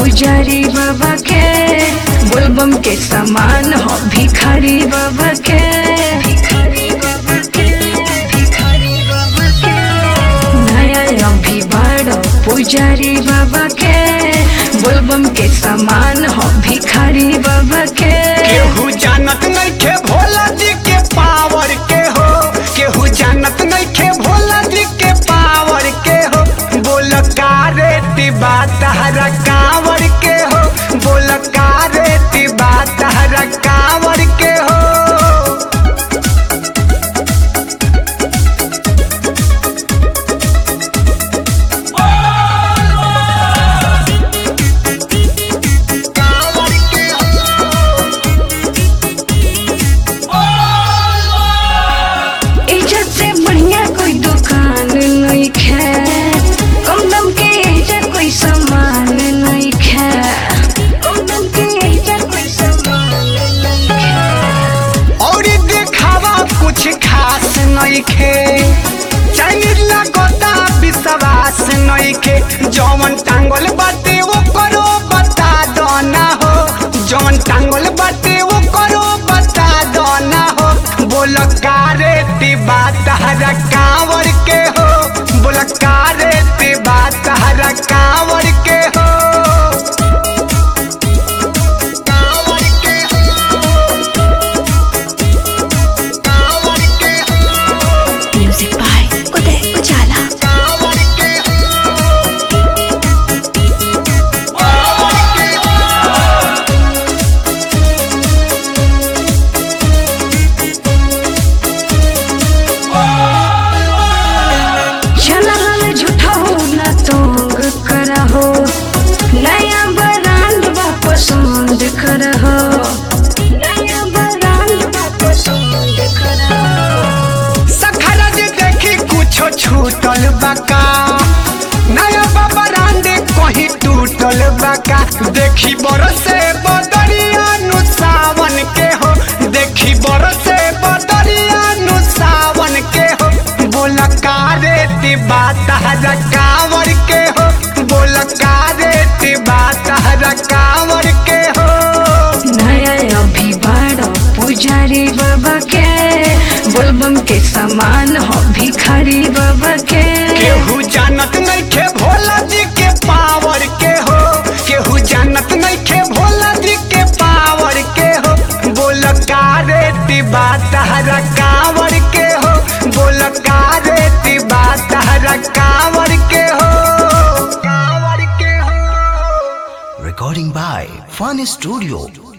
पुजारी बाबा के बोलबम के समान हो भिखारी बाबा के भिखारी बाबा के भिखारी बाबा के नया अभी बड़ो पुजारी बाबा के बोलबम के समान हो भिखारी बाबा के केहू जानत नइखे भोला जी के पावर के हो केहू जानत नइखे भोला जी के पावर के हो बोल कारे तिबा तहरा कावर के हो बोल कारे तिबा तहरा कावर के हो कावर के हो इज्जत से बढ़िया कोई दुकान नहीं है कम दाम के इज्जत कोई सामान नहीं है कम दाम के इज्जत कोई सामान नहीं है और देखावा कुछ खास नइखे चाइनीज लगता विश्वास नइखे जौन टांगल बाटे वो करो बता दो ना हो जौन टांगल बाटे वो करो बता दो ना हो बोल कारे तिबा तहरा कांवर के हो बोल कारे तिबा तहरा कांवर के हो कांवर के हो कांवर के हो म्यूजिक बाय उदय उजाला कांवर के चला हमें झूठा हो ना तोंग करा हो नया ब्रांड वापस पसंद कर हो नया ब्रांड वापस पसंद कर हो सखरा जे देखी कुछो छूटल बाका नया बाबा रांडे कहीं टूटल बाका देखी बरसे बदरिया नु सावन के हो देखी बरसे बदरिया नु सावन के हो बोल कारे तिबा तहरा कांवर के हो बोल कारे तिबा तहरा कांवर के हो नया अभी बड़ो पुजारी बाबा के बोलबम के समान हो भिखारी बाबा के केहू जानत नइखे भोला जी के पावर के हो केहू जानत नइखे भोला जी के पावर के हो बोल कारे तिबा तहरा कांवर के हो बोल कारे तिबा तहरा कांवर के हो कांवर के हो Recording by Fun Studio.